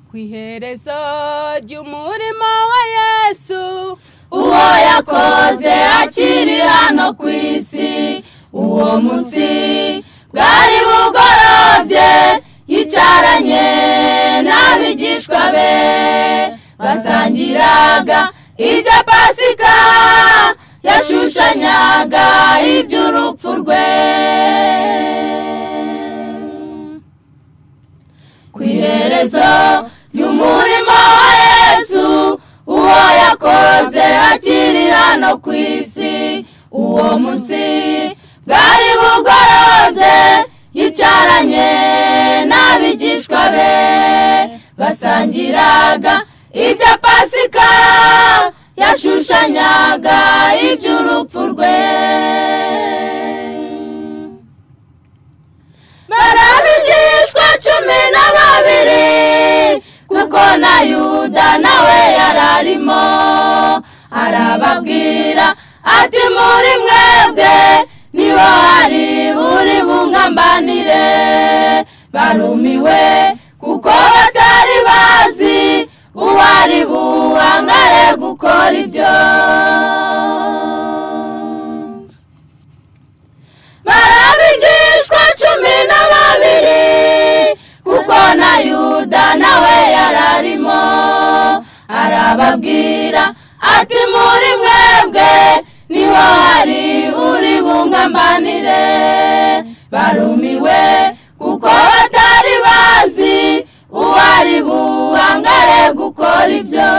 ku iherezo ry'umurimo wa yesu uwo yakoze akiri hano ku isi uwo munsi bwari bugorobye yicaranye n'abigishwa be basangiraga ibya pasika yashushanyaga iby'urupfu rwe ku iherezo ry'umurimo wa yesu uwo yakoze akiri hano ku isi uwo munsi bwari bugorobye yicaranye n'abigishwa be basangiraga ibya pasika yashushanyaga iby'urupfu rwe barabigishwa cumi na babiri kuko na yuda nawe yararimo arababwira ati muri mwebwe niho hari buri bungambanire barumiwe kuko batari bazi uwari buhangare gukora ibyo barabigishwa cumi na babiri kuko na yuda nawe yararimo arababwira ati muri mwebwe niho hari uri bungambanire barumiwe kuko batari bazi uwari buhangare gukora ibyo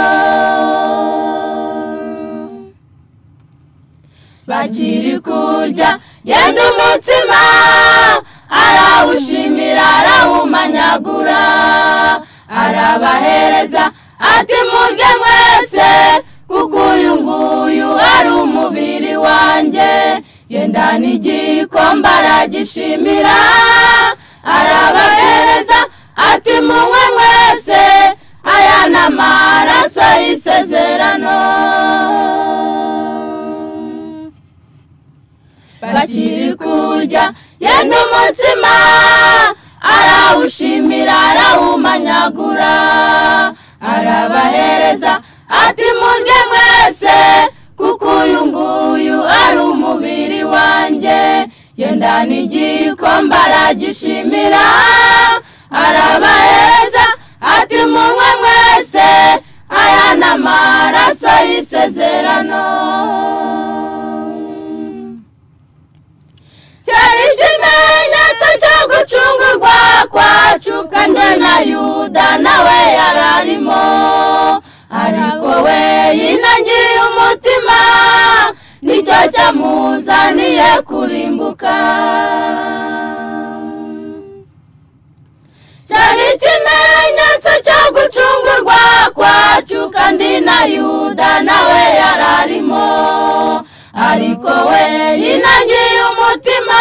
bakiri kurya yenda umutsima arawushimira arawumanyagura arabahereza ati murye mwese kuko uyu nguyu ari umubiri wanjye yenda n'igikombe aragishimira arabahereza ati munywe mwese aya ni amaraso y'isezerano bakiri kurya yenda umutsima arawushimira arawumanyagura arabahereza ati murye mwese kuko uyu nguyu ari umubiri wanjye yenda n'igikombe aragishimira arabahereza ati munywe mwese aya ni amaraso y'isezerano cyari ikimenyetso cyo gucungurwa kwacu kandi na yuda nawe yararimo ariko we yinangiye umutima nicyo cyamuzaniye kurimbuka cyari ikimenyetso cyo gucungurwa kwacu kandi na yuda nawe yararimo ariko we yinangiye umutima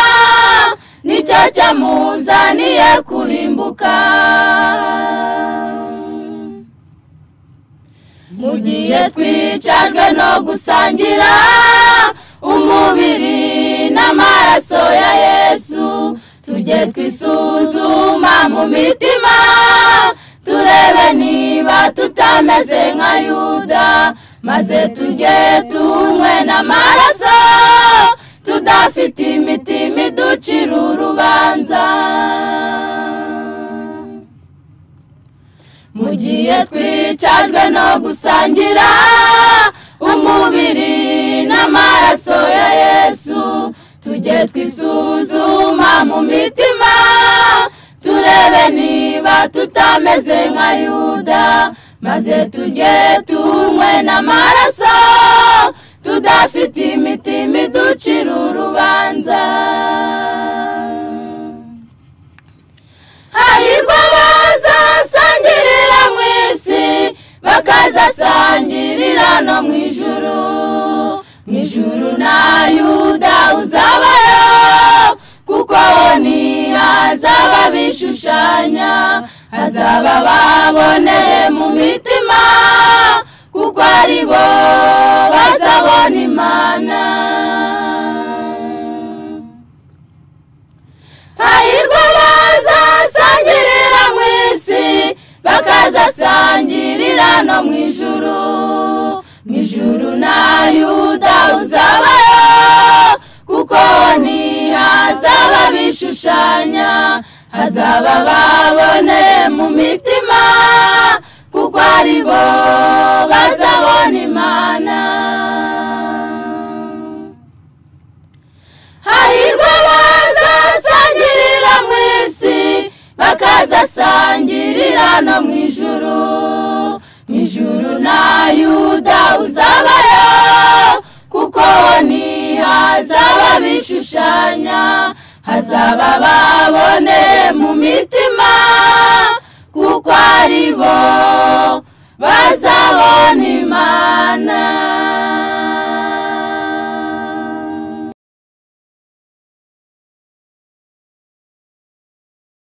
nicyo cyamuzaniye kurimbuka mu gihe twicajwe no gusangira umubiri n'amaraso ya yesu tujye twisuzuma mu mitima turebe niba tutameze nka yuda maze tujye tunywe n'amaraso tudafite imitima iducira urubanza mu gihe twicajwe no gusangira umubiri n'amaraso ya yesu tujye twisuzuma mu mitima turebe niba tutameze nka yuda maze tujye tunywe n'amaraso tudafite imitima iducira urubanza hahirwa abazasangirira mu isi bakazasangirira no mu ijuru mu ijuru na yuda uzabayo kuko aho ni hazaba bishushanya hazaba baboneye mu mitima kuko ari bo bazabona imana hahirwa bazasangirira mu isi bakazasangirira no mu ijuru mu ijuru na yuda uzabayo kuko ni hazaba bishushanya hazaba babone mu mitima kuko ari bo bazabona imana hahirwa abazasangirira mu isi bakazasangirira no mu ijuru mu ijuru na yuda uzabayo kuko ni hazaba bishushanya hazaba babone mu mitima kuko ari bo bazabona imana